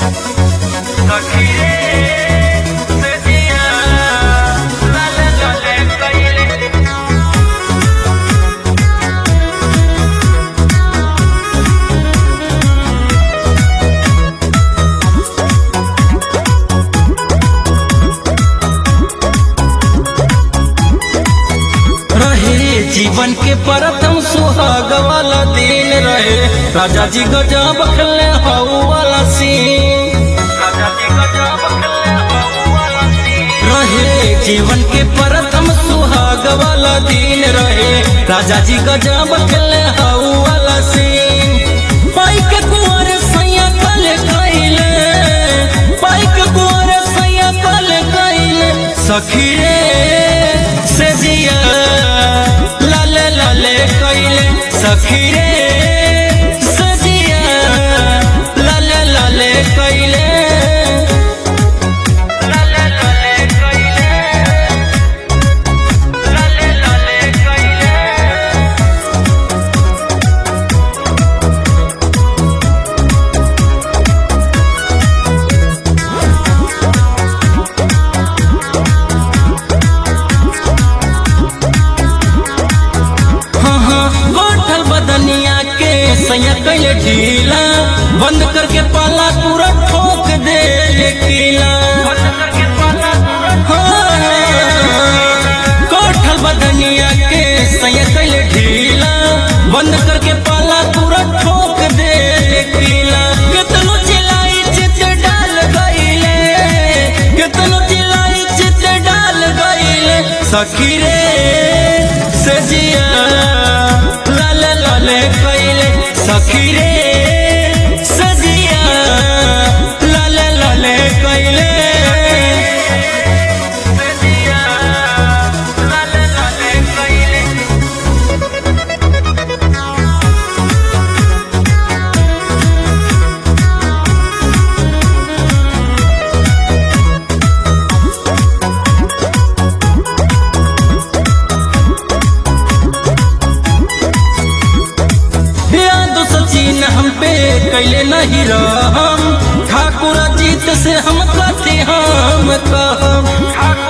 रहे जीवन के प्रथम सुहाग वाला दिन रहे राजा जी गजब खेले हऊ वाला सीन रहे जीवन के प्रथम सुहाग वाला दिन रहे राजा जी गजब खेले हऊ वाला सीन पाई के कुंवर सैया कल कैले पाई के कुंवर सैया कल कैले सखी रे से जिया लाले लाले कैले सखी रे से जिया लाले लाले कैले हाँ हाँ गोठल बदनिया के सैया कैले ढीला बंद करके पाला पूरा ठोक दे किला हाँ, गोठल बदनिया के सैया कैले ढीला बंद करके पाला पूरा ठोक दे किला कितनो चिल्लाई चित डाल गईले कितनो चिल्लाई चित डाल गईले सखी रे सजिया लाले लाले कैले सखी रे सजिया लाले लाले कैले याद सचिन हम पे कैले नहीं रहम ठाकुर जीत से हम कहते हम कहम